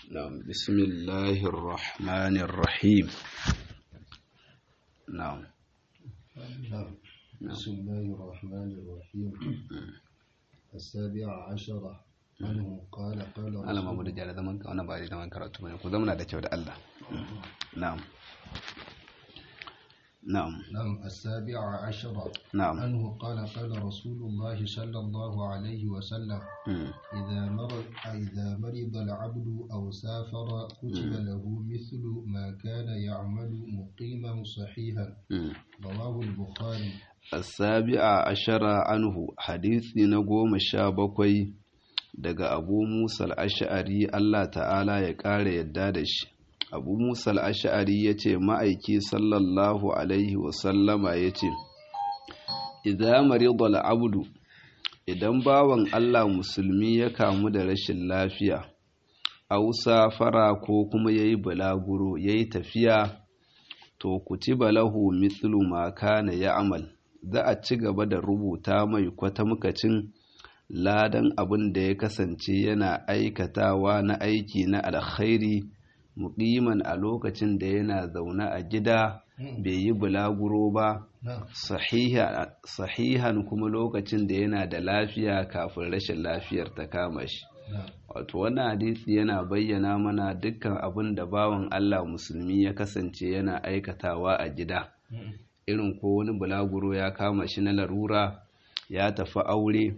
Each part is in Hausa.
نعم بسم الله الرحمن الرحيم نعم نعم بسم الله الرحمن الرحيم السابع عشر عنه قال قال Allah ma da jara zaman ka wannan ba da zaman karatu bane ku zamana da kyau da Allah na'am na'am نعم السابع عشر نعم عنه قال قال رسول الله صلى الله عليه وسلم Mm. إذا مرض إذا مرض العبد أو سافر كتب له مثل ما كان يعمل مقيما صحيحا Mm. رواه البخاري السابع عشر عنه حديثي نقوم شابكوي daga abu musa al'ash'ari Allah ta'ala ya ƙara yadda da shi abu musa al'ash'ari ya ce ma'aiki sallallahu alaihi wasallama ya ce idan maridal abdu idan bawan Allah musulmi ya kamu da rashin lafiya ausa fara ko kuma ya yi bulaguro ya yi tafiya to kutiba lahu mithlu ma kana ya'mal za a ci gaba da rubuta mai kwatamkacin ladan abin da ya kasance yana aikatawa na aiki na alkhairi muqiman a lokacin da yana zaune a gida bai yi bulaguro ba نعم sahiha- sahihan kuma lokacin da yana da lafiya kafin rashin lafiyar ta kama shi نعم wato wannan hadisi yana bayyana mana dukkan abin da bawan Allah musulmi ya kasance yana aikatawa a gida irin ko wani bulaguro ya kama shi na larura ya tafi aure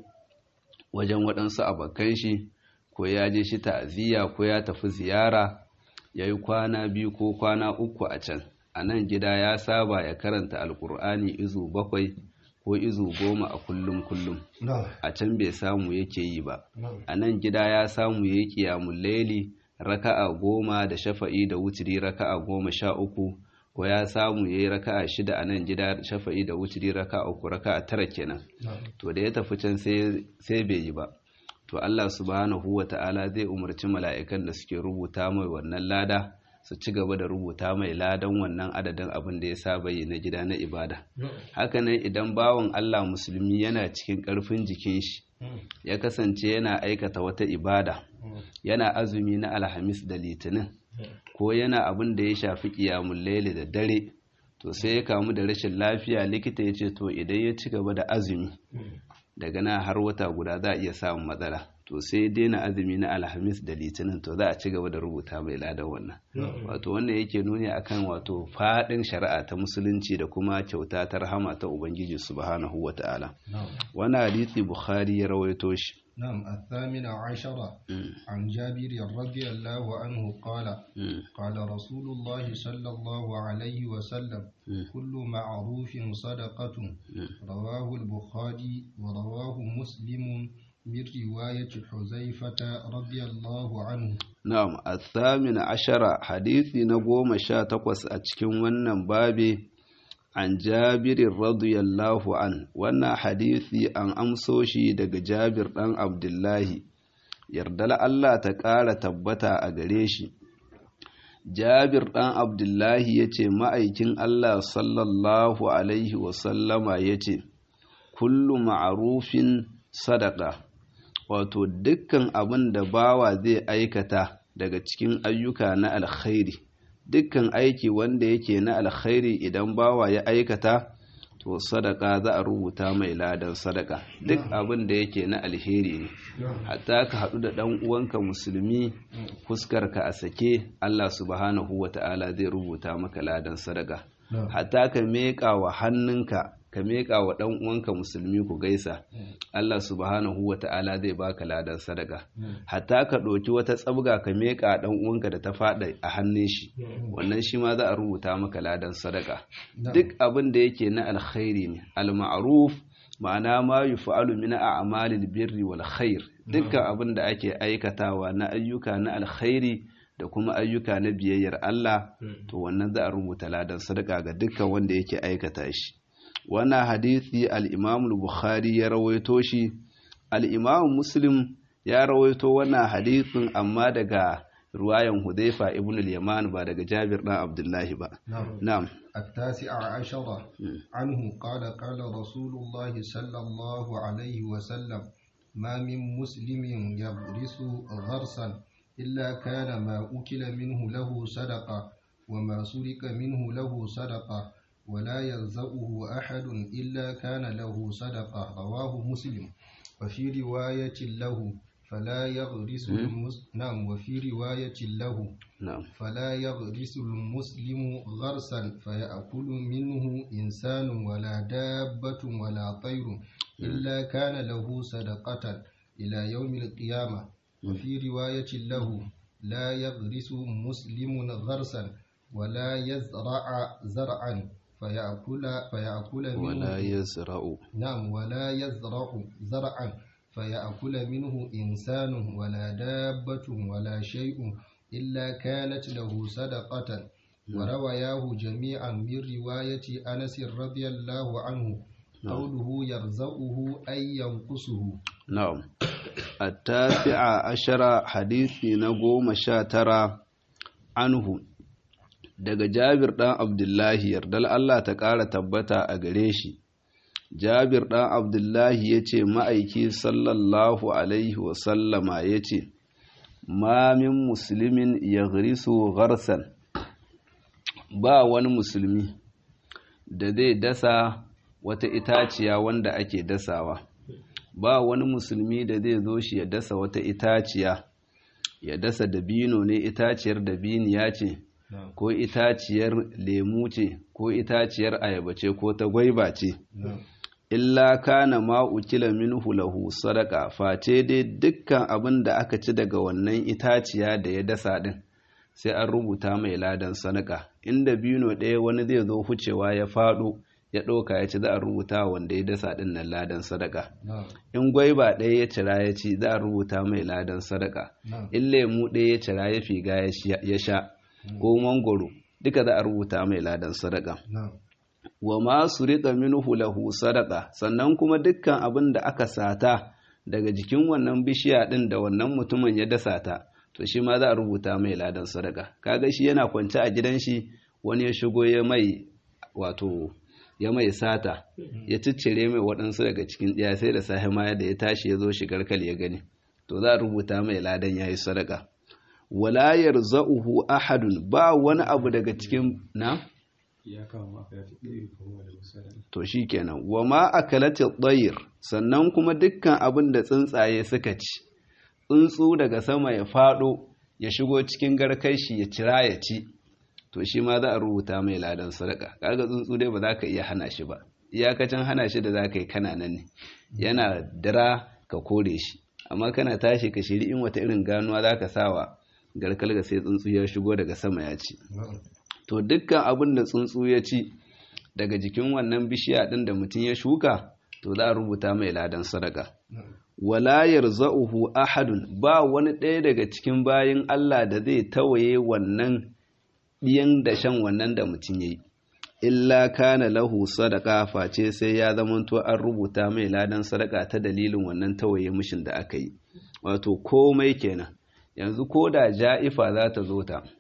wajen waɗansu abokan shi ko ya je shi ta'aziyya ko ya tafi ziyara ya yi kwana biyu ko kwana uku a can a nan gida ya saba ya karanta alkur'ani izu bakwai ko izu goma a kullum kullum نعم a can bai samu yake yi ba نعم a nan gida ya samu ya yi ƙiyamun laili raka'a goma da shafa'i da wutiri raka'a goma sha uku ko ya samu ya yi raka'a shida a nan gida shafa'i da wutiri raka'a uku raka'a tara kenan نعم to da ya tafi can sai sai bai yi ba to Allah subhanahu wa ta'ala zai umarci mala'ikan da suke rubuta mai wannan lada su ci gaba da rubuta mai ladan wannan adadin abin da ya saba yi na gida na ibada hakanan idan bawan Allah musulmi yana cikin ƙarfin jikin shi ya kasance yana aikata wata ibada yana azumi na alhamis da litinin ko yana abin da ya shafi ƙiyamun laili da dare to sai ya kamu da rashin lafiya likita ya ce to idan ya ci gaba da azumi daga na har wata guda za a iya samun matsala to sai ya daina azumi na alhamis da litinin to za a ci gaba da rubuta mai ladan wannan wato wannan yake nuni akan wato faɗin shari'a ta musulunci da kuma kyauta ta rahama ta ubangiji subhanahu wata'ala نعم wannan hadisi bukhari ya rawaito shi نعم الثامن عشر Mm, عن جابر رضي الله عنه قال mm, قال رسول الله صلى الله عليه وسلم mm, كل معروف صدقة mm. رواه البخاري ورواه مسلم من رواية حذيفة رضي الله عنه Na'am, athamin ashara hadisi na goma sha takwas a cikin wannan babi an jabirin radiyallahu an wannan hadisi an amso shi daga jabir ɗan abdullahi yardala Allah ta ƙara tabbata a gare shi jabir ɗan abdullahi ya ce ma'aikin Allah sallallahu alaihi wasallama ya ce kullu ma'arufin sadaka wato dukkan abin da bawa zai aikata daga cikin ayyuka na alkhairi dukkan aiki wanda yake na alkhairi idan bawa ya aikata to sadaka za a rubuta mai ladan sadaka duk abin da yake na alheri ne hatta ka haɗu da ɗan uwanka musulmi fuskarka a sake Allah subhanahu wata'ala zai rubuta maka ladan sadaka hatta ka meƙa wa hannunka ka meƙa wa ɗan uwanka musulmi ku gaisa Allah subhanahu wa ta'ala zai baka ladan sadaka hatta ka ɗauki wata tsabga ka meƙa ɗan uwanka da ta faɗa a hannun shi wannan shi ma za a rubuta maka ladan sadaka duk abin da yake na alkhairi ne al-ma'ruf ma'ana ma yuf'alu min a'malil birri wal khair dukkan abin da ake aikatawa na ayyuka na alkhairi da kuma ayyuka na biyayyar Allah to wannan za a rubuta ladan sadaka ga dukkan wanda yake aikata shi wannan hadisi al-Imam bukhari ya rawaito shi al-Imam Muslim ya rawaito wannan hadisin amma daga ruwayan Hudhaifa ibn al-Yaman ba daga Jabir dan Abdullahi ba na'am التاسع عشر عنه قال قال رسول الله صلى الله عليه وسلم ما من مسلم يغرس غرسا إلا كان ما أكل منه له صدقة وما سرق منه له صدقة ولا يلزأه أحد إلا كان له صدقة رواه مسلم وفي رواية له فلا يغرس المس... نعم وفي رواية له نعم فلا يغرس المسلم غرسا فيأكل منه إنسان ولا دابة ولا طير إلا كان له صدقة إلى يوم القيامة وفي رواية له لا يغرس مسلم غرسا ولا يزرع زرعا فيأكل فيأكل منه ولا يزرع نعم ولا يزرع زرعا فيأكل منه إنسان ولا دابة ولا شيء إلا كانت له صدقة وروياه جميعا من رواية أنس رضي الله عنه قوله يرزقه أي ينقصه نعم التاسع عشر حديث نقوم شاترا عنه daga Jabir ɗan Abdullahi yardal Allah ta ƙara tabbata a gare shi Jabir ɗan Abdullahi ya ce ma'aiki sallallahu Alaihi wasallama ya ce, Ma min musulmin ya garisu gharsan ba wani musulmi da zai dasa wata itaciya wanda ake dasawa, ba wani musulmi da zai zo shi ya dasa wata itaciya, ya dasa dabino ne itaciyar dabiniya ce, ko itaciyar lemu ce, ko itaciyar ayaba ce, ko ta gwaiba ce. illa kana ma ukila minhu lahu sadaka face dai dukkan abin da aka ci daga wannan itaciya da ya dasa din sai an rubuta mai ladan sadaka inda bino ɗaya wani zai zo hucewa ya faɗo ya ɗauka ya ci za a rubuta wanda ya dasa din nan ladan sadaka in gwaiba ɗaya ya cira ya ci za a rubuta mai ladan sadaka in lemu ɗaya ya cira ya figa ya sha ko mangoro duka za a rubuta mai ladan sadaka wa ma surika minhu lahu sadaqa sannan kuma dukkan abin da aka sata daga jikin wannan bishiya din da wannan mutumin ya dasa ta to shi ma za a rubuta mai ladan sadaka kaga shi yana kwance a gidan shi wani ya shigo ya mai wato ya mai sata ya ciccire mai waɗansu daga cikin ɗaya sai da safe ma da ya tashi ya zo shigar kal ya gani to za a rubuta mai ladan yayi sadaka wala yarza'uhu ahadun ba wani abu daga cikin na to shi kenan wa ma akalati tsayir sannan kuma dukkan abin da tsuntsaye suka ci tsuntsu daga sama ya fado ya shigo cikin garkai shi ya cira ya ci to shi ma za a rubuta mai ladan sadaka kaga tsuntsu dai ba za ka iya hana shi ba iyakacin hana shi da za ka yi kana nan ne yana dira ka kore shi amma kana tashi ka shiri in wata irin ganuwa za ka sawa garkal ga sai tsuntsu ya shigo daga sama ya ci to dukkan abin da tsuntsu ya ci daga jikin wannan bishiya ɗin da mutum ya shuka to za a rubuta mai ladan sadaka wala yarza'uhu ahadun ba wani ɗaya daga cikin bayin Allah da zai tawaye wannan ɗiyan da shan wannan da mutum yayi illa kana lahu sadaka face sai ya zamanto an rubuta mai ladan sadaka ta dalilin wannan tawaye mishin da aka yi wato komai kenan yanzu ko da ja'ifa za ta zo ta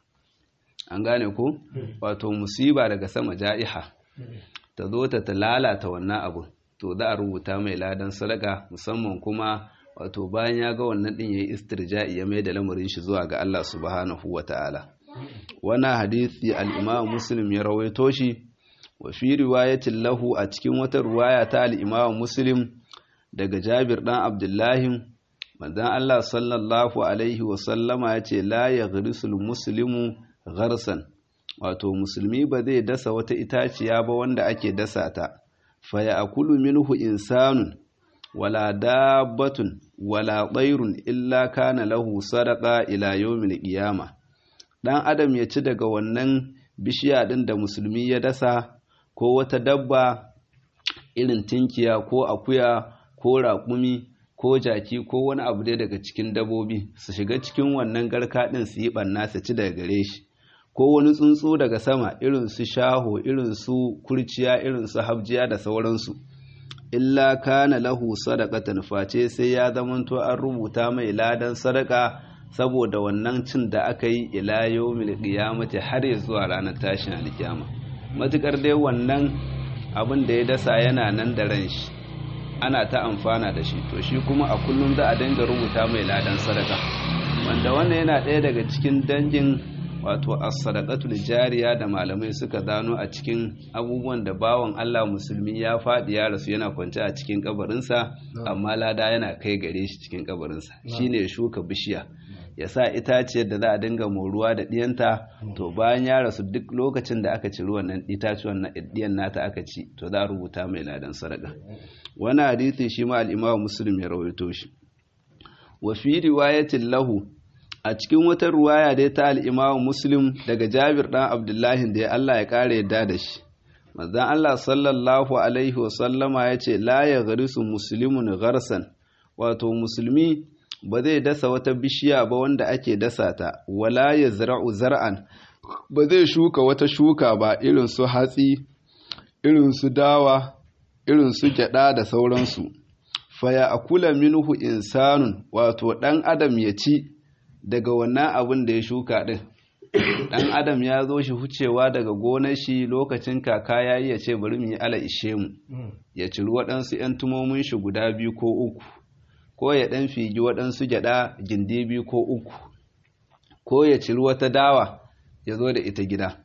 an gane ko wato musiba daga sama ja'iha ta zo ta ta lalata wannan abu to za a rubuta mai ladan sadaka musamman kuma wato bayan ya ga wannan din yayi istirja'i ya mai da lamarin shi zuwa ga Allah subhanahu wata'ala wannan hadisi al-Imam Muslim ya rawaito shi wa fi riwayatin lahu a cikin wata riwaya ta al-Imam Muslim daga Jabir dan Abdullahi manzon Allah sallallahu alaihi wa sallama yace la yaghrisul muslimu gharsan wato musulmi ba zai dasa wata itaciya ba wanda ake dasa ta fa ya'kulu minhu insanun wala dabbatun wala tsairun illa kana lahu sadaqa ila yawmil qiyama dan adam ya ci daga wannan bishiya din da musulmi ya dasa ko wata dabba irin tinkiya ko akuya ko raƙumi ko jaki ko wani abu dai daga cikin dabobi su shiga cikin wannan garka din su yi ɓanna su ci daga gare shi ko wani tsuntsu daga sama irin su shaho irin su kurciya irin su habjiya da sauransu illa kana lahu sadaqatan face sai ya zamanto an rubuta mai ladan sadaka saboda wannan cin da aka yi ila yawmil qiyamati har ya zuwa ranar tashin alkiyama matukar dai wannan abin da ya dasa yana nan da ran shi ana ta amfana da shi to shi kuma a kullum za a dinga rubuta mai ladan sadaka wanda wannan yana ɗaya daga cikin dangin wato as-sadaqatul jariya da malamai suka gano a cikin abubuwan da bawan Allah musulmi ya faɗi ya rasu yana kwance a cikin kabarinsa amma lada yana kai gare shi cikin kabarinsa shine ya shuka bishiya ya sa itaciyar da za a dinga moruwa da ɗiyanta to bayan ya rasu duk lokacin da aka ciri wannan itacuwan na ɗiyan nata aka ci to za a rubuta mai ladan sadaka wani hadisi shi ma al-Imam Muslim ya rawaito shi wa fi riwayatin lahu a cikin wata ruwaya dai ta al'imamu muslim daga jabir ɗan abdullahi da ya Allah ya ƙara yadda da shi manzan Allah sallallahu alaihi wasallama ya ce la ya garisu musulmin garsan wato musulmi ba zai dasa wata bishiya ba wanda ake dasa ta wala ya zara'u zar'an ba zai shuka wata shuka ba irin su hatsi irin su dawa irin su gyada da sauransu faya akula minhu insanun wato ɗan adam ya ci daga wannan abin da ya shuka ɗin ɗan adam ya zo shi hucewa daga gonar shi lokacin kaka ya yi ya ce bari mu yi ala ishe mu ya ciri waɗansu 'yan tumomin shi guda biyu ko uku ko ya ɗan figi waɗansu gyaɗa gindi biyu ko uku ko ya ciri wata dawa ya zo da ita gida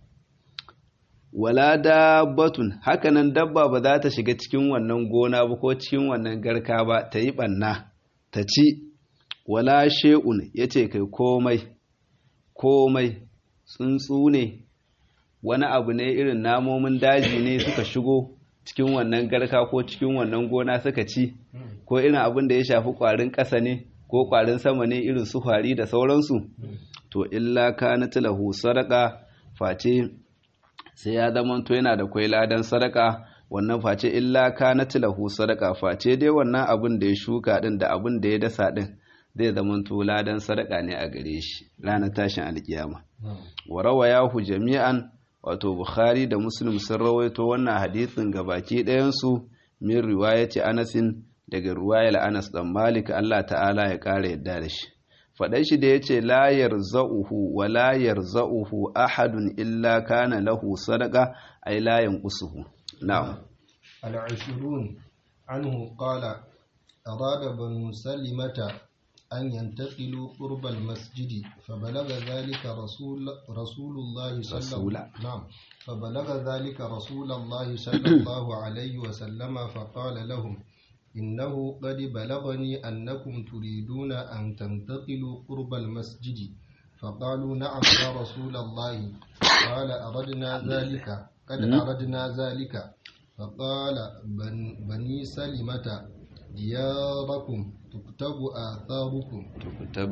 wala dabbatun hakanan dabba ba za ta shiga cikin wannan gona ba ko cikin wannan garka ba ta yi ɓanna ta ci wala she'un ya ce kai komai komai tsuntsu ne wani abu ne irin namomin daji ne suka shigo cikin wannan garka ko cikin wannan gona suka ci ko irin abin da ya shafi ƙwarin ƙasa ne ko ƙwarin sama ne irin su kwari da sauransu to illa kanat lahu sadaka face sai ya zama to yana da kwai ladan sadaka wannan face illa kanat lahu sadaka face dai wannan abin da ya shuka din da abin da ya dasa din zai zama to ladan sadaka ne a gare shi ranar tashin alkiyama wa rawayahu jami'an wato bukhari da muslim sun rawaito wannan hadisin gabaki ɗayan su min riwayati anasin daga ruwayar anas dan malik Allah ta'ala ya ƙara yadda da shi faɗan shi da ya ce la yarza'uhu wa la yarza'uhu ahadun illa kana lahu sadaka ay la yanqusuhu na'am al-ashrun anhu qala arada banu salimata أن ينتقلوا قرب المسجد فبلغ ذلك رسول رسول الله صلى رسول. نعم فبلغ ذلك رسول الله صلى الله عليه وسلم فقال لهم إنه قد بلغني أنكم تريدون أن تنتقلوا قرب المسجد فقالوا نعم يا رسول الله قال أردنا ذلك قد أردنا ذلك فقال بن بني سلمة دياركم تكتب آثاركم tukutab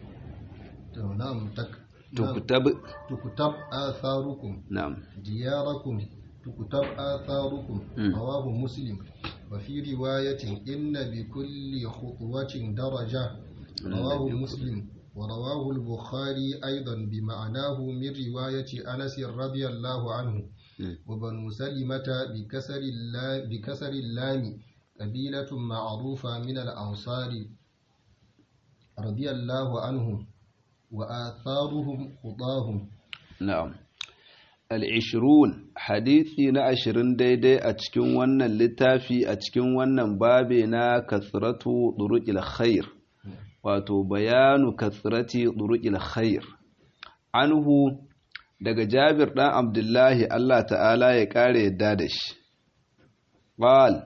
نعم تك نعم، tukutab تكتب آثاركم na'am دياركم تكتب آثاركم مم. رواه مسلم وفي رواية إن بكل خطوة درجة رواه مسلم ورواه البخاري أيضا بمعناه من رواية أنس رضي الله عنه مم. وبنو سلمة بكسر اللام, بكسر اللام قبيلة معروفة من الأنصار رضي الله عنهم وآثارهم خطاهم na'am al-ishrun hadisi na ashirin daidai a cikin wannan littafi a cikin wannan babe na kasratu duruqil khair wato bayanu kasrati duruqil khair anhu daga Jabir dan Abdullahi Allah ta'ala ya kare yadda da shi qal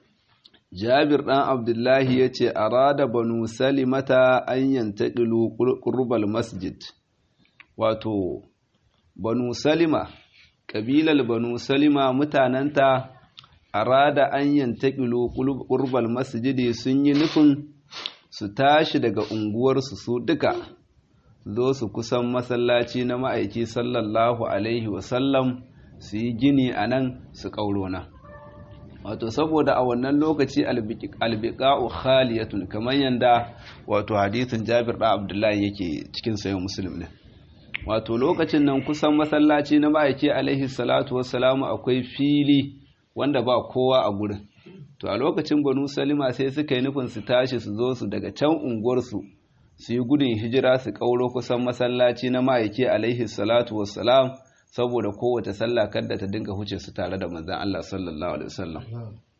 Jabir dan Abdullahi yace arada banu salimata an yantaqilu qurbal masjid wato banu salima ƙabilar banu salima mutanenta arada an yantaƙilo ƙurbal masjidi sun yi nufin su tashi daga unguwarsu su duka zo su kusan masallaci na ma'aiki sallallahu alaihi wasallam su yi gini a nan su ƙaurona wato saboda a wannan lokaci albiƙa'u khaliyatun kamar yadda wato hadithin jabir da abdullahi yake cikin sayan musulmi ne wato lokacin nan kusan masallaci na ma'aiki alaihi salatu wassalamu akwai fili wanda ba kowa a gurin to a lokacin banu salima sai suka yi nufin su tashi su zo su daga can unguwarsu su yi gudun hijira su kauro kusan masallaci na ma'aiki alaihi salatu wassalam saboda kowace sallah kadda ta dinga huce su tare da manzon Allah sallallahu alaihi wasallam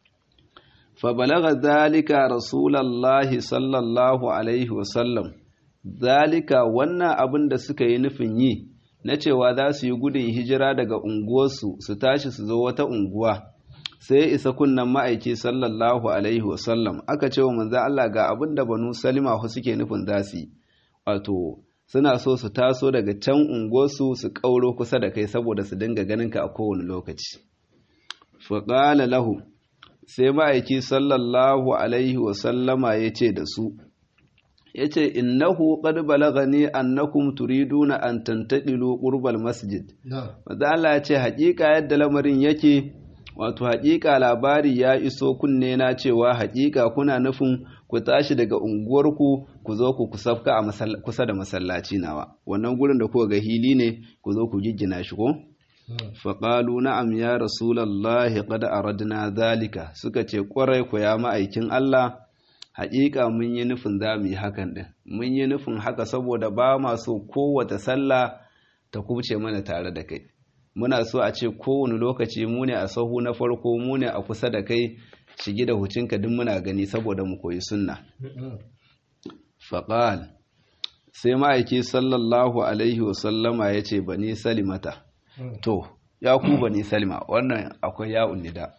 fa balagha zalika rasulullahi sallallahu alaihi wasallam zalika wannan abin da suka yi nufin yi na cewa za su yi gudun hijira daga unguwarsu su tashi su zo wata unguwa sai isa kunnan ma'aiki sallallahu alaihi wasallam aka ce wa manzan Allah ga abin da banu salima suke nufin za su yi wato suna so su taso daga can unguwarsu su ƙauro kusa da kai saboda su dinga ganin ka a kowane lokaci faƙala lahu sai ma'aiki sallallahu alaihi wasallama ya ce da su ya ce innahu qad balagani annakum turiduna an tantaqilu qurbal masjid maza Allah ya ce haƙiƙa yadda lamarin yake wato haƙiƙa labari ya iso kunne na cewa haƙiƙa kuna nufin ku tashi daga unguwarku ku zo ku kusafka a kusa da masallaci nawa wannan gurin da kuka ga hili ne ku zo ku giggina shi ko faƙalu na'am ya rasulallahi qad aradna zalika suka ce ƙwarai ku ya ma'aikin Allah haƙiƙa mun yi nufin za mu yi hakan ɗin mun yi nufin haka saboda ba ma so kowace sallah ta kubce mana tare da kai muna so a ce kowane lokaci mu ne a sahu na farko mu ne a kusa da kai shigi da hucinka duk muna gani saboda mu koyi sunna faƙal sai ma'aiki sallallahu alaihi wasallama ya ce bani salimata to ya ku bani salima wannan akwai ya nida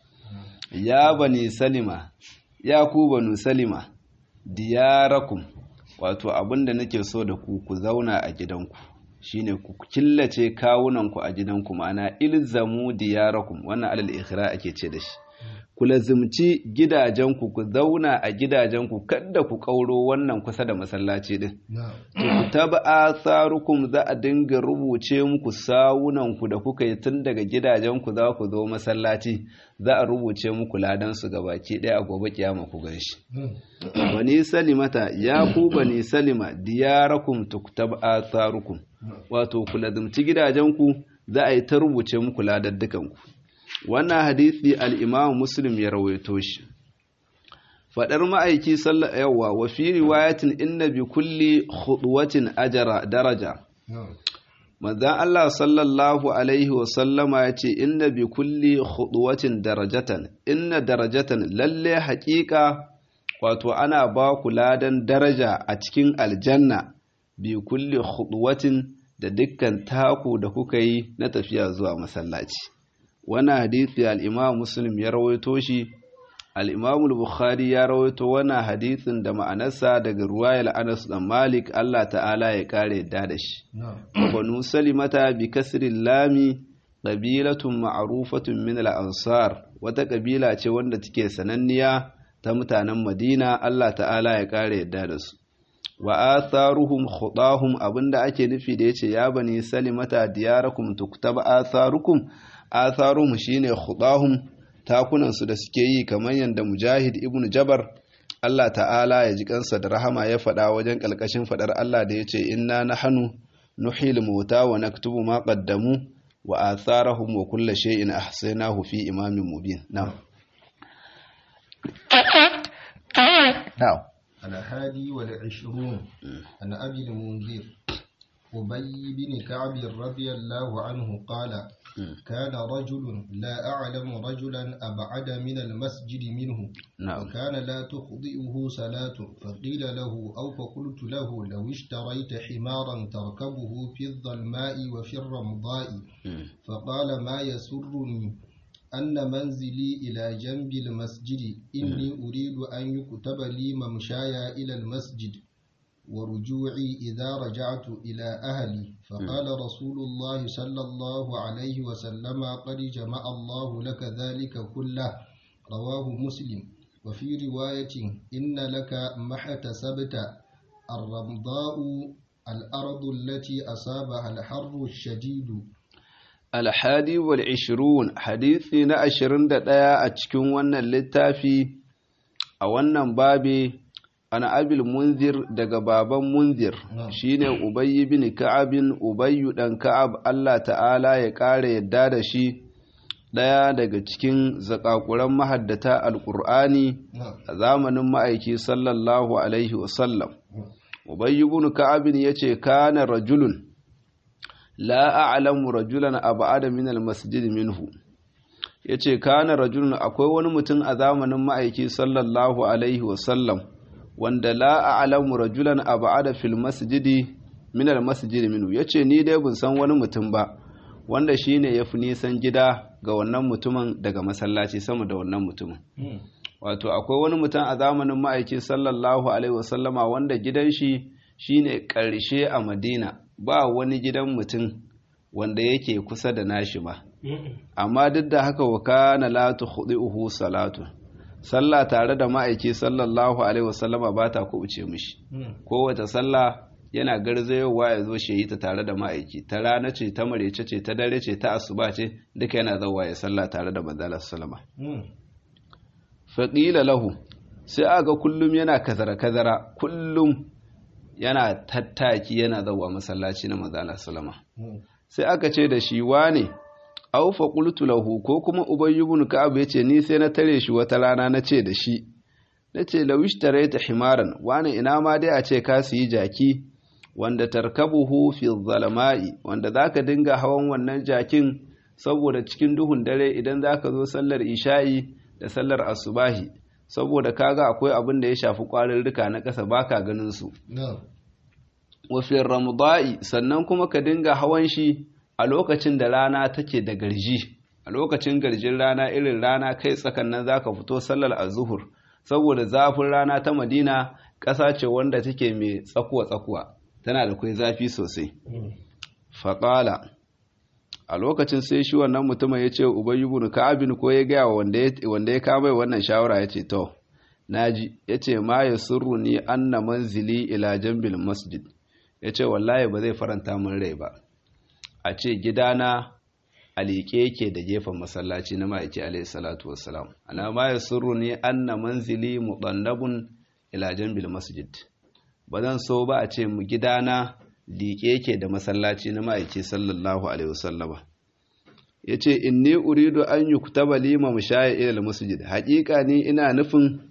ya bani salima ya ku banu salima diyarakum wato abinda nake so da ku ku zauna a gidanku shine ku killace kawunanku a gidanku ma'ana ilzamu diyarakum wannan alal ikhra ake ce da shi ku lazimci gidajenku ku zauna a gidajenku kada ku kauro wannan kusa da masallaci din ku taba tsarukum za a dinga rubuce muku sawunanku da kuka yi tun daga gidajenku za ku zo masallaci za a rubuce muku ladan su gabaki ɗaya a gobe kiyama ku ganshi bani salimata ya ku bani salima diyarakum tuktab atharukum wato ku lazimci gidajenku za a yi ta rubuce muku ladaddukanku wannan hadisi al-imam muslim ya rawaito shi fadar ma'aiki yawa wa fi riwayatin inna bi kulli khudwatin ajra daraja manzon Allah sallallahu alaihi wa sallama ya ce inna bi kulli khudwatin darajatan inna darajatan lalle haƙiƙa wato ana ba ku ladan daraja a cikin aljanna bi kulli khudwatin da dukkan taku da kuka yi na tafiya zuwa masallaci wannan hadisi al-Imam Muslim ya rawaito shi al-Imam Bukhari ya rawaito wannan hadisin da ma'anarsa daga ruwayar Anas dan Malik Allah ta'ala ya kare yadda da shi banu salimata bi kasril lami qabilatun ma'rufatun min al-ansar wata kabila ce wanda take sananniya ta mutanen Madina Allah ta'ala ya kare yadda da su wa atharuhum khudahum abinda ake nufi da yace ya bani salimata diyarakum tuktaba atharukum atharuhum shine khudahum takunan su da suke yi kamar yanda mujahid ibnu jabar Allah ta'ala ya ji kansa da rahama ya faɗa wajen kalkashin faɗar Allah da yace inna nahnu nuhil mauta wa naktubu ma qaddamu wa atharahum wa kullu shay'in ahsaynahu fi imamin mubin na'am na'am الهادي والعشرون عن أبي المنذر أبي بن كعب رضي الله عنه قال كان رجل لا أعلم رجلا أبعد من المسجد منه نعم وكان لا تخطئه صلاة فقيل له أو فقلت له لو اشتريت حمارا تركبه في الظلماء وفي الرمضاء فقال ما يسرني أن منزلي إلى جنب المسجد إني أريد أن يكتب لي ممشاي إلى المسجد ورجوعي إذا رجعت إلى أهلي فقال رسول الله صلى الله عليه وسلم قد جمع الله لك ذلك كله رواه مسلم وفي رواية إن لك ما احتسبت الرمضاء الأرض التي أصابها الحر الشديد alhadi wal ishirun hadisi na ashirin da ɗaya a cikin wannan littafi a wannan babi ana abil munzir daga baban munzir shine ubayyi bin ka'abin ubayyu dan ka'ab Allah ta'ala ya ƙara yadda da shi ɗaya daga cikin zakakuran mahaddata alƙur'ani a zamanin ma'aiki sallallahu alaihi wasallam ubayyu bin ka'abin ya ce kana rajulun la a'lamu rajulan ab'ada min al-masjid minhu yace kana rajulun akwai wani mutum a zamanin ma'aiki sallallahu alaihi wa sallam wanda la a'lamu rajulan ab'ada fil masjidi min al masjidi minhu yace ni dai ban san wani mutum ba wanda shine yafi nisan gida ga wannan mutumin daga masallaci sama da wannan mutumin wato akwai wani mutum a zamanin ma'aiki sallallahu alaihi wasallama wanda gidan shi shine ƙarshe a madina ba wani gidan mutum wanda yake kusa da nashi ba amma duk da haka wa kana la tukhdi'uhu salatu sallah tare da ma'aiki sallallahu alaihi wasallama ba ta kubuce mishi kowace sallah yana garzayowa ya zo shi yi ta tare da ma'aiki ta rana ce ta marece ce ta dare ce ta asuba ce duka yana zawa ya sallah tare da manzala sallama faƙila lahu sai aga kullum yana kazara-kazara kullum yana tattaki yana zawa masallaci na manzala sallama sai aka ce da shi wane aufa qultu lahu ko kuma ubay ibn ka'ab yace ni sai na tare shi wata rana na ce da shi nace lawish taraita himaran wane ina ma dai a ce ka su yi jaki wanda tarkabuhu fi zalama'i wanda zaka dinga hawan wannan jakin saboda cikin duhun dare idan zaka zo sallar isha'i da sallar asubahi saboda kaga akwai abin da ya shafi kwarirrika na ƙasa baka ganin su wa fi ramda'i sannan kuma ka dinga hawan shi a lokacin da rana take da garji a lokacin garjin rana irin rana kai tsakan nan zaka fito sallar azuhur saboda zafin rana ta Madina ƙasa ce wanda take mai tsakuwa tsakuwa tana da kai zafi sosai faƙala a lokacin sai shi wannan mutumin ya ce ubayi ibn ka'abin ko ya gaya wanda ya kama wannan shawara ya ce to naji ya ce ma ya surru ni anna manzili ila jambil masjid ya ce wallahi ba zai faranta min rai ba a ce gidana a liƙe yake da gefen masallaci na ma'aiki alaihi salatu wassalam ana ma ya surru ni anna manzili muɗannabun ila jambil masjid ba zan so ba a ce mu gidana liƙe yake da masallaci na ma'aiki sallallahu alaihi wasallama ya ce inni uridu an yi kutaba lima mushaya ilal masjid haƙiƙa ni ina nufin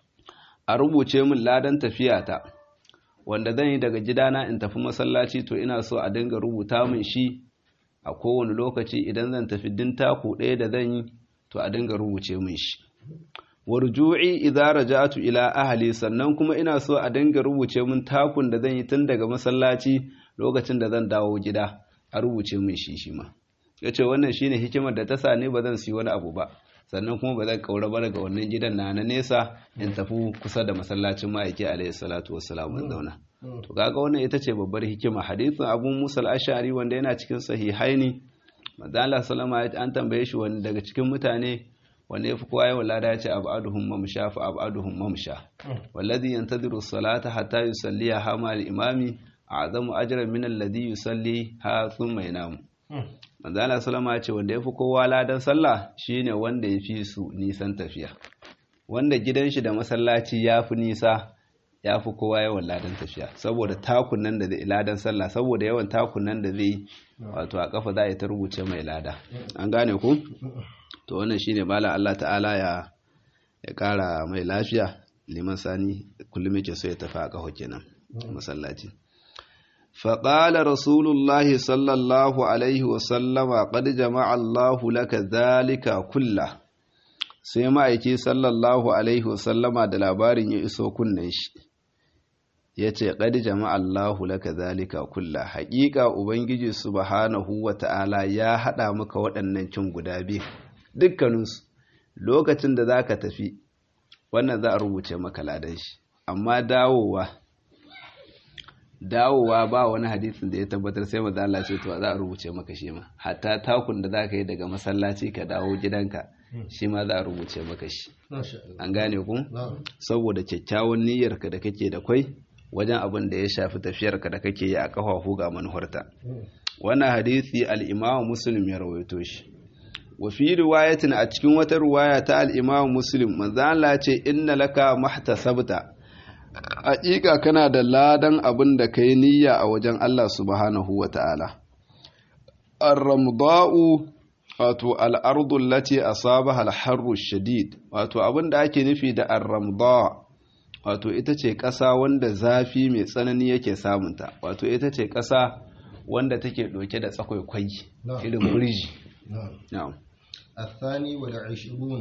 a rubuce min ladan tafiyata wanda zan yi daga gidana in tafi masallaci to ina so a dinga rubuta min shi a kowane lokaci idan zan tafi din taku ɗaya da zan yi to a dinga rubuce min shi warju'i idza raja'tu ila ahli sannan kuma ina so a dinga rubuce min takun da zan yi tun daga masallaci lokacin da zan dawo gida a rubuce min shi shi ma yace wannan shine hikimar da ta sa ni ba zan siyi wani abu ba sannan kuma ba zan kaura ba daga wannan gidan na na nesa in tafi kusa da masallacin ma'aiki alaihi salatu wassalam in zauna to kaga wannan ita ce babbar hikima hadithin abu musa al-ashari wanda yana cikin sahihaini manzo Allah sallama an tambaye shi wani daga cikin mutane wanda yafi kowa yawan lada ya ce abaduhum mamsha fa abaduhum mamsha wallazi yantadiru salata hatta yusalliha hama al-imami a'zamu ajran min alladhi yusalli ha thumma yanamu manzo Allah sallama ya ce wanda yafi kowa ladan sallah shine wanda yafi su nisan tafiya wanda gidan shi da masallaci yafi nisa yafi kowa yawan ladan tafiya saboda takun nan da zai ladan sallah saboda yawan takun nan da zai wato a kafa za a ta rubuce mai lada an gane ku to wannan shine bala Allah ta'ala ya ya kara mai lafiya liman sani kullum yake so ya tafi a kafa kenan masallaci فقال رسول الله صلى الله عليه وسلم قد جمع الله لك ذلك كله sai ma'aiki sallallahu alaihi wasallama da labarin ya iso kunnen shi ya ce ƙadi jama'allahu laka zalika kulla haƙiƙa ubangiji subhanahu wa ta'ala ya haɗa maka waɗannan cin guda biyu dukkaninsu lokacin da za ka tafi wannan za a rubuce maka ladan shi amma dawowa dawowa ba wani hadisin da ya tabbatar sai maza Allah ce to za a rubuce maka shi ma hatta takun da zaka yi daga masallaci ka dawo gidanka shi ma za a rubuce maka shi an gane ku saboda kyakkyawan niyyarka da kake da kwai wajen abin da ya shafi tafiyarka da kake yi a kafafu ga manuharta wannan hadisi al-Imam Muslim ya rawaito shi wa fi riwayatin a cikin wata riwaya ta al-Imam Muslim manzo Allah ce inna laka mahtasabta haƙiƙa kana da ladan abin da ka yi niyya a wajen Allah subhanahu wa ta'ala. Ar-ramda'u wato al'ardun lati a saba alharru shadid, wato abin da ake nufi da ar-ramda wato ita ce ƙasa wanda zafi mai tsanani yake samunta, wato ita ce ƙasa wanda take ɗauke da tsakwaikwai irin burji. الثاني والعشرون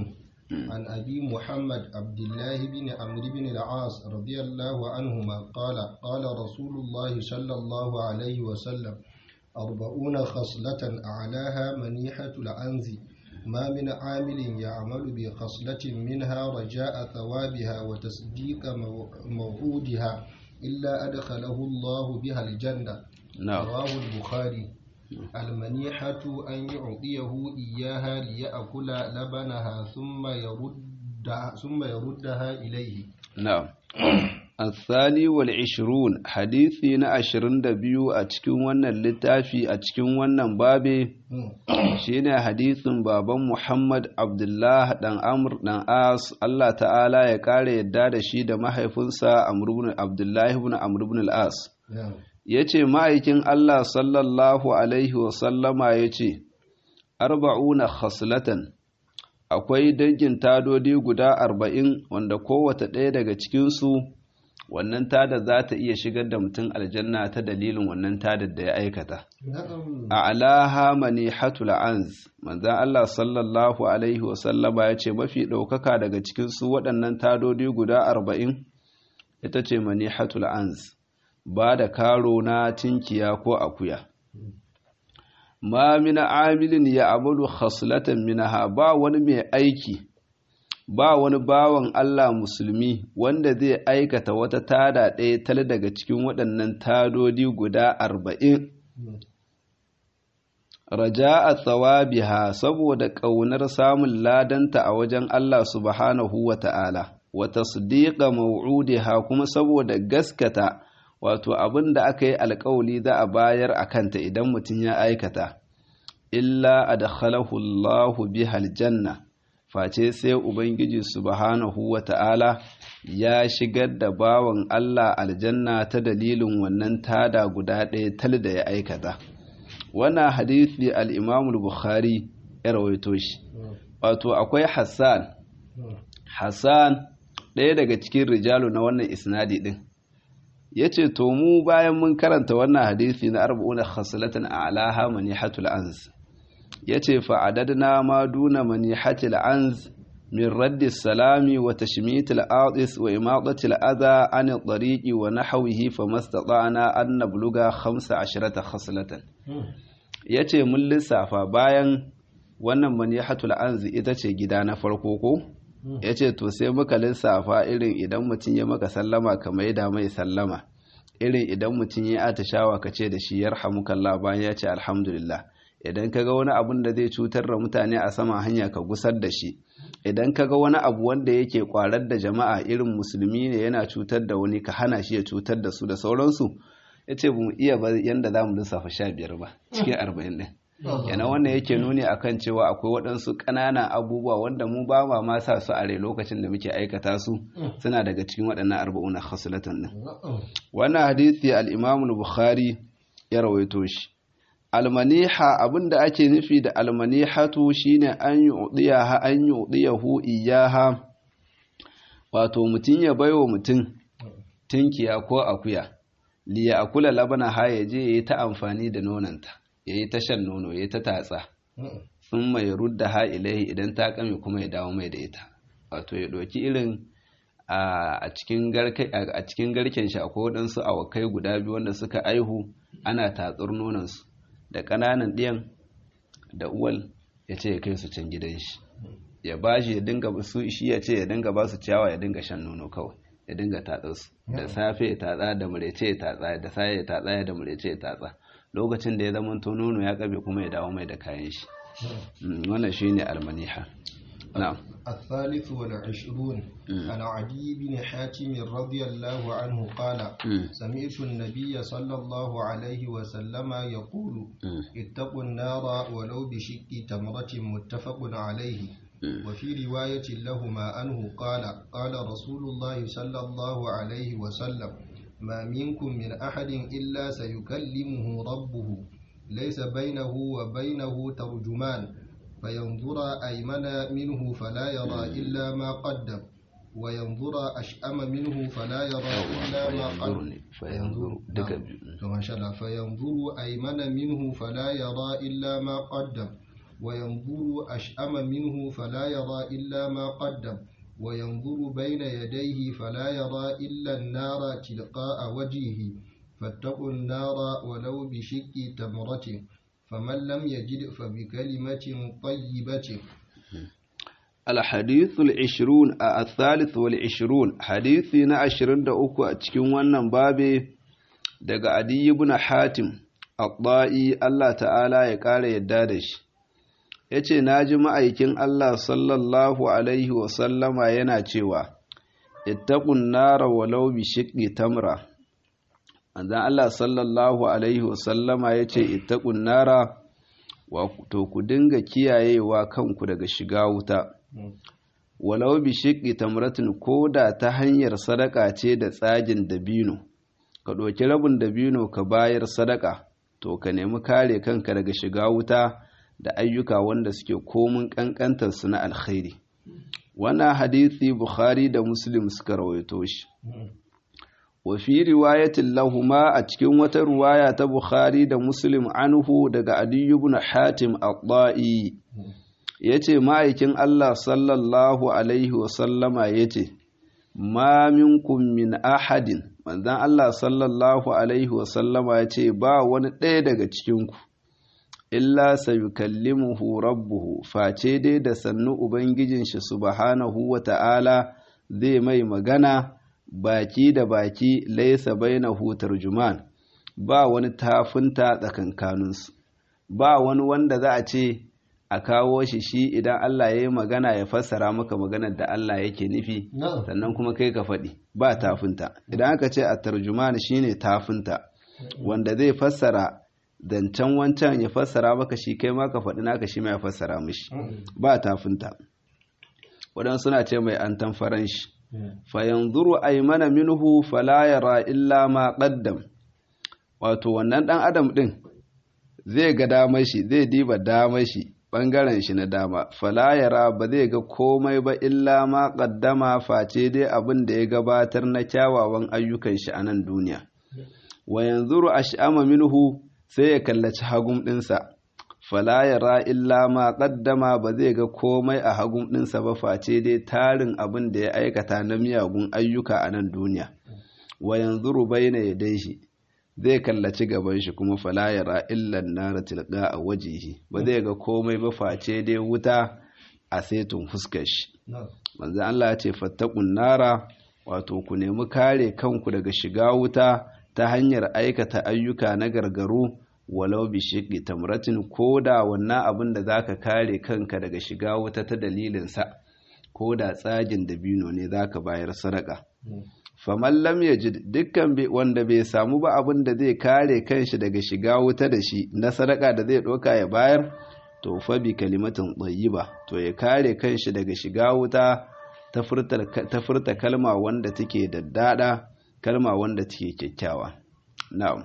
عن أبي محمد عبد الله بن عمرو بن العاص رضي الله عنهما قال قال رسول الله صلى الله عليه وسلم أربعون خصلة أعلاها منيحة العنز ما من عامل يعمل بخصلة منها رجاء ثوابها وتصديق موعودها إلا أدخله الله بها الجنة نعم رواه البخاري المنيحة أن يعطيه إياها ليأكل لبنها ثم يردها, ثم يردها إليه نعم الثاني والعشرون حديثي na ashirin da biyu a cikin wannan littafi a cikin wannan babe shine hadisin baban Muhammad Abdullah dan Amr dan As Allah ta'ala ya kare yadda da shi da mahaifinsa Amr ibn Abdullah ibn Amr ibn al-As yace ma'aikin Allah sallallahu alaihi wa sallama yace arba'una khaslatan akwai dangin tadodi guda arba'in wanda kowace ɗaya daga cikinsu wannan tada za ta iya shigar da mutum aljanna ta dalilin wannan tadar da ya aikata a alaha mani hatul anz manzan Allah sallallahu alaihi wasallama ya ce mafi ɗaukaka daga cikinsu waɗannan tadodi guda arba'in ita ce mani hatul anz ba da karo na tinkiya ko akuya ma mina amilin ya amalu khaslatan minaha ba wani mai aiki ba wani bawan Allah musulmi wanda zai aikata wata tada ɗaya tal daga cikin waɗannan tadodi guda arba'in raja a tsawabiha saboda ƙaunar samun ladanta a wajen Allah subhanahu wa ta'ala wata sadiqa mau'udiha kuma saboda gaskata wato abin da aka yi alkawali za a bayar a kanta idan mutum ya aikata illa adkhalahu Allahu bihal janna face sai ubangiji subhanahu wa ta'ala ya shigar da bawan Allah aljanna ta dalilin wannan tada guda ɗaya tal da ya aikata wannan hadisi al-Imam bukhari ya rawaito shi wato akwai Hassan Hassan ɗaya daga cikin rijalu na wannan isnadi din ya ce to mu bayan mun karanta wannan hadisi na arba'una khaslatan a'laha manihatul anz ya ce fa'adadna ma duna manihatul anz min raddi salami wa tashmitil atis wa imadatil adha an tariqi wa nahwihi famastata'na an nabluga 15 khaslatan yace mun lissafa bayan wannan manihatul anz ita ce gida na farko ko ya ce to sai muka lissafa irin idan mutum ya maka sallama ka mai da mai sallama irin idan mutum ya atishawa ka ce da shi yarhamukallah bayan ya ce alhamdulillah idan ka ga wani abun da zai cutar da mutane a sama hanya ka gusar da shi idan ka ga wani abu wanda yake kwarar da jama'a irin musulmi ne yana cutar da wani ka hana shi ya cutar da su da sauransu ya ce mu iya ba yanda za mu lissafa sha biyar ba cikin arba'in ɗin yana wannan yake nuni akan cewa akwai waɗansu ƙananan abubuwa wanda mu ba ma ma sa su a rai lokacin da muke aikata su suna daga cikin waɗannan arba'una khaslatan din wannan hadisi al-Imam bukhari ya rawaito shi almaniha abinda ake nufi da almanihatu shine an yu'diyaha an yu'diyahu iyaha wato mutum ya baiwa mutum tinkiya ko akuya liya akula labana ha ya je yayi ta amfani da nonanta ya yi ta shan nono ya yi ta tatsa sun mai rudda ha ilai idan ta kame kuma ya dawo mai da ita wato ya ɗauki irin a cikin garken shi akwai waɗansu awakai guda biyu wanda suka aihu ana tatsar nonansu da ƙananan ɗiyan da uwal ya ce ya kai su can gidan shi ya ba shi ya dinga su shi ya ce ya dinga ba su ciyawa ya dinga shan nono kawai ya dinga tatsa su da safe ya tatsa da murece ya tatsa da safe ya tatsa da murece ya tatsa lokacin da ya zama to nono ya kabe kuma ya dawo mai da kayan shi wannan shine almaniha na'am الثالث والعشرون عن عدي بن حاتم رضي الله عنه قال سمعت النبي صلى الله عليه وسلم يقول اتقوا النار ولو بشق تمرة متفق عليه وفي رواية لهما عنه قال قال رسول الله صلى الله عليه وسلم ما منكم من أحد إلا سيكلمه ربه ليس بينه وبينه ترجمان فينظر أيمن منه فلا يرى إلا ما قدم وينظر أشأم منه فلا يرى إلا ما قدم فينظر ما شاء الله فينظر أيمن منه فلا يرى إلا ما قدم وينظر أشأم منه فلا يرى إلا ما قدم وينظر بين يديه فلا يرى إلا النار تلقاء وجهه فاتقوا النار ولو بشق تمرة فمن لم يجد فبكلمة طيبة الحديث العشرون الثالث والعشرون حديثنا عشرين دا أكو أتكين wannan babe daga Adi ibn Hatim Abba'i Allah ta'ala ya ƙara yadda da shi yace naji ma'aikin Allah sallallahu alaihi wa sallama yana cewa ittaqun nara walau bi shiqqi tamra anzan Allah sallallahu alaihi wa sallama yace ittaqun nara to ku dinga kiyayewa kanku daga shiga wuta walau bi shiqqi tamratin koda ta hanyar sadaka ce da tsagin dabino ka ɗauki rabin dabino ka bayar sadaka to ka nemi kare kanka daga shiga wuta da ayyuka wanda suke komun ƙanƙantar su na alkhairi wannan hadisi bukhari da muslim suka rawaito shi wa fi riwayatin lahuma a cikin wata ruwaya ta bukhari da muslim anhu daga adiyu ibn hatim at-ta'i yace ma'aikin Allah sallallahu alaihi wa sallama yace ma minkum min ahadin manzon Allah sallallahu alaihi wa sallama yace ba wani ɗaya daga cikin ku illa sayukallimuhu rabbuhu face dai da sannu ubangijin shi subhanahu wa ta'ala zai mai magana baki da baki laisa bainahu tarjuman ba wani tafinta tsakankaninsu ba wani wanda za a ce a kawo shi shi idan Allah ya yi magana ya fassara maka maganar da Allah yake nufi sannan kuma kai ka faɗi ba tafinta idan aka ce a tarjuman shine tafinta wanda zai fassara zancen wancan ya fassara maka shi kai ma ka faɗi naka shi ma ya fassara mishi ba tafinta waɗansu suna ce mai an tamfaran shi fayanzuru aymana minhu fala yara illa ma qaddam wato wannan dan adam din zai ga damar shi zai diba damar shi bangaren shi na dama fala yara ba zai ga komai ba illa ma qaddama face dai abin da ya gabatar na kyawawan ayyukan shi a nan duniya wa yanzuru ash'ama minhu sai ya kallaci hagum dinsa fala yara illa ma qaddama ba zai ga komai a hagun ɗinsa ba face dai tarin abin da ya aikata na miyagun ayyuka a nan duniya wa yanzuru baina yadayhi zai kallaci gaban shi kuma fala yara illa nara tilqa a wajihi ba zai ga komai ba face dai wuta a setun fuskar shi manzo Allah ya ce fattaqun nara wato ku nemi kare kanku daga shiga wuta ta hanyar aikata ayyuka na gargaru walau bi shiqi tamratin koda wannan abin da zaka kare kanka daga shiga wuta ta dalilin sa koda tsagin dabino ne zaka bayar sadaka faman lam yajid dukkan wanda bai samu ba abin da zai kare kanshi daga shiga wuta da shi na sadaka da zai doka ya bayar to fa bi kalimatin tayyiba to ya kare kanshi daga shiga wuta ta furta kalma wanda take daddada kalma wanda take kyakkyawa na'am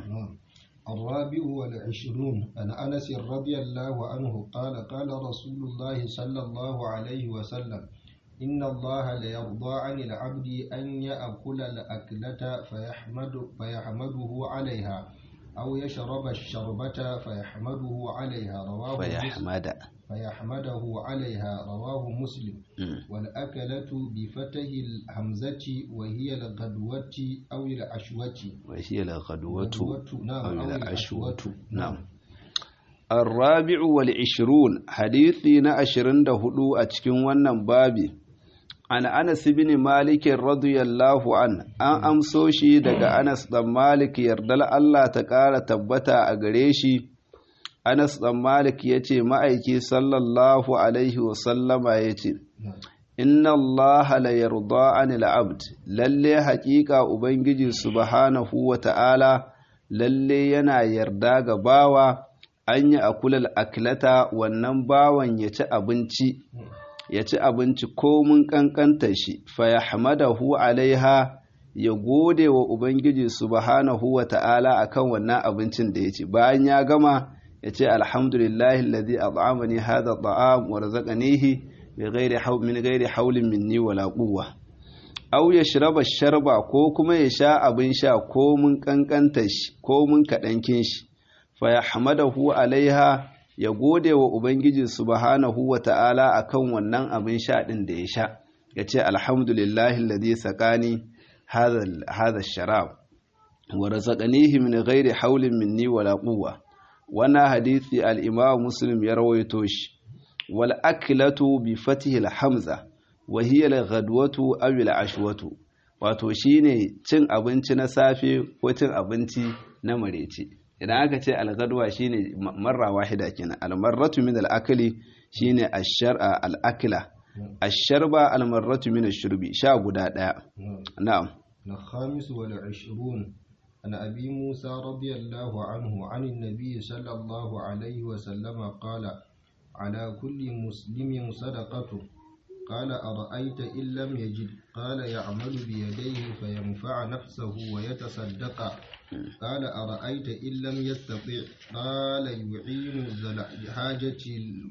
الرابع والعشرون عن أنس رضي الله عنه قال قال رسول الله صلى الله عليه وسلم إن الله ليرضى عن العبد أن يأكل الأكلة فيحمد فيحمده عليها أو يشرب الشربة فيحمده عليها رواه فيحمد فيحمده عليها رواه مسلم والأكلة بفتح الهمزة وهي الغدوة أو العشوة وهي الغدوة نعم أو أو العشوة نعم الرابع والعشرون حديثنا أشرن دهدو أتكين ونن بابي عن أنس بن مالك رضي الله عنه أن أمسوشي دقى أنس بن مالك يردل الله تقال تبتا أغريشي Anas ɗan Malik ya ce ma'aiki sallallahu Alaihi wasallama ya ce, Inna Allah la yarda anil abd lalle haƙiƙa Ubangiji subhanahu wa ta'ala lalle yana yarda ga bawa an yi akulal akilata wannan bawan ya ci abinci, ya ci abinci komin ƙanƙantar shi, fa ya hamadahu alaiha ya gode wa Ubangiji subhanahu wa ta'ala akan wannan abincin da ya ci, bayan ya gama ya ce alhamdulillahi alladhi at'amani hadha at'am wa razaqanihi bighairi hawl min ghairi hawlin minni wala quwwa aw yashraba sharba ko kuma ya sha abin sha ko mun kankanta shi ko mun kadankin shi fa yahmadahu alaiha ya gode wa ubangiji subhanahu wa ta'ala akan wannan abin sha din da ya sha ya ce alhamdulillahi alladhi saqani hadha hadha sharab wa razaqanihi min ghairi hawlin minni wala quwwa wannan hadisi al-imam muslim ya rawaito shi wal aklatu bi fatihi al-hamza wa hiya al-ghadwatu aw al-ashwatu wato shine cin abinci na safe ko cin abinci na mareci idan aka ce al-ghadwa shine marra wahida kenan al-marratu min al-akli shine ash-shar'a al-akla ash-sharba al-marratu min ash-shurbi sha guda daya na'am الخامس والعشرون عن أبي موسى رضي الله عنه عن النبي صلى الله عليه وسلم قال على كل مسلم صدقة قال أرأيت إن لم يجد قال يعمل بيديه فينفع نفسه ويتصدق قال أرأيت إن لم يستطع قال يعين حاجة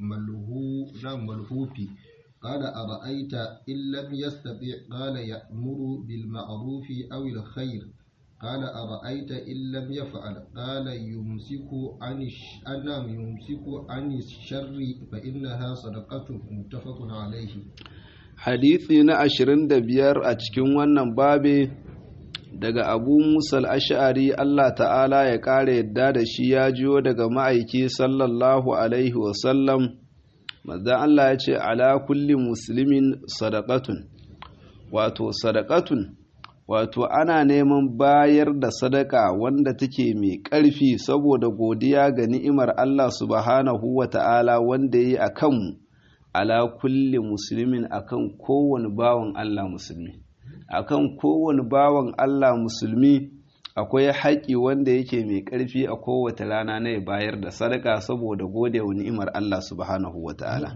الملهوف قال أرأيت إن لم يستطع قال يأمر بالمعروف أو الخير قال أرأيت إن لم يفعل قال يمسك عن أنا يمسك عن الشر فإنها صدقة متفق عليه hadisi na ashirin da biyar a cikin wannan babe daga abu musal ash'ari Allah ta'ala ya ƙara yadda da shi ya jiyo daga ma'aiki sallallahu alaihi wasallam mazan Allah ya ce ala kulli muslimin sadaqatun wato sadaqatun wato ana neman bayar da sadaka wanda take mai ƙarfi saboda godiya ga ni'imar Allah subhanahu wa ta'ala wanda ya yi a kanmu ala kulli musulmin akan kowane bawan Allah musulmi akan kowane bawan Allah musulmi akwai haƙi wanda yake mai ƙarfi a kowace rana na ya bayar da sadaka saboda gode wa ni'imar Allah subhanahu wa ta'ala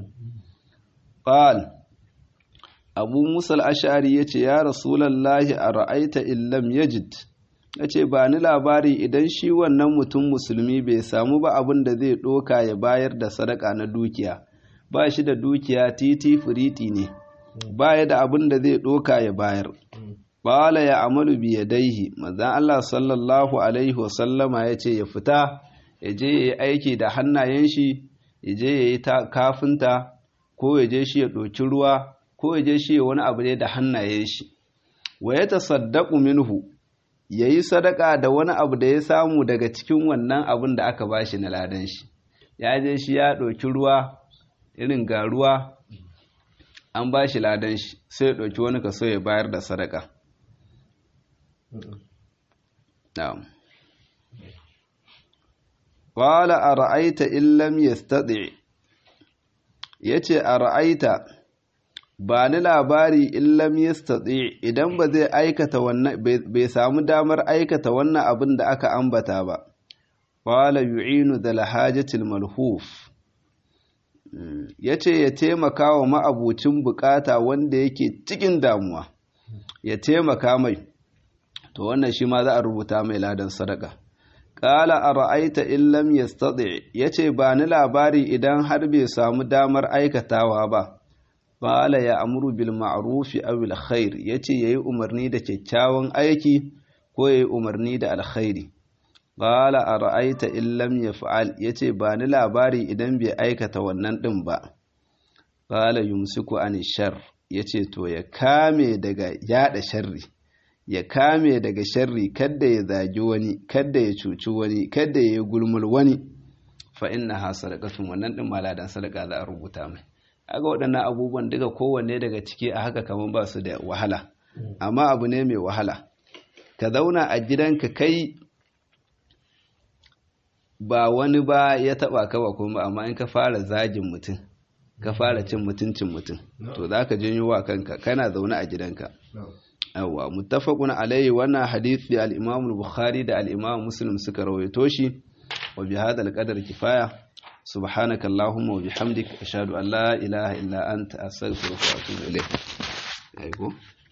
qal abu musal ash'ari yace ya rasulullahi ara'aita illam yajid yace ba ni labari idan shi wannan mutum musulmi bai samu ba abin da zai ɗoka ya bayar da sadaka na dukiya ba shi da dukiya titi firiti ne ba ya da abin da zai ɗoka ya bayar bala ya amalu bi yadaihi manzon Allah sallallahu alaihi wasallama ya ce ya fita ya je ya yi aiki da hannayen shi ya je ya yi kafinta ko ya je shi ya ɗoki ruwa ko ya je shi ya wani abu ne da hannayen shi wa ya tasaddaqu minhu ya yi sadaka da wani abu da ya samu daga cikin wannan abin da aka bashi na ladan shi ya je shi ya ɗauki ruwa irin ga ruwa an ba shi ladan shi sai ya ɗauki wani kaso ya bayar da sadaka na'am qala ara'aita in lam yastati yace ara'aita ba ni labari in lam yastati idan ba zai aikata wannan bai samu damar aikata wannan abin da aka ambata ba qala yu'inu dal hajatil malhuf ya ce ya taimaka wa ma'abucin bukata wanda yake cikin damuwa ya taimaka mai to wannan shi ma za a rubuta mai ladan sadaka ƙala a ra'aita illam ya ya ce ba ni labari idan har bai samu damar aikatawa ba ƙala ya amuru bil ma'rufi awil khair ya ce ya yi umarni da kyakkyawan aiki ko ya yi umarni da alkhairi Ƙala a ra'aita illam ya fa'al ya ce ba ni labari idan bai aikata wannan ɗin ba. Ƙala yumsiku an shar ya ce to ya kame daga yaɗa sharri, ya kame daga sharri kadda ya zagi wani, kadda ya cuci wani, kadda ya yi gulmul wani. Fa inna ha sadaqatun wannan ɗin maladan sadaka za a rubuta mai. Aga waɗannan abubuwan duka kowanne daga ciki a haka kamar ba su da wahala, amma abu ne mai wahala. Ka zauna a gidanka kai ba wani ba ya taba ka ba kuma amma in ka fara zagin mutum ka fara cin mutuncin mutum to za ka janyo wa kanka kana zaune a gidanka yawwa muttafaqun alayhi wannan hadisi al-Imam al-Bukhari da al-Imam Muslim suka rawaito shi wa bi hadha al-qadar kifaya subhanaka allahumma wa bihamdik ashhadu an la ilaha illa anta astaghfiruka wa atubu ilayk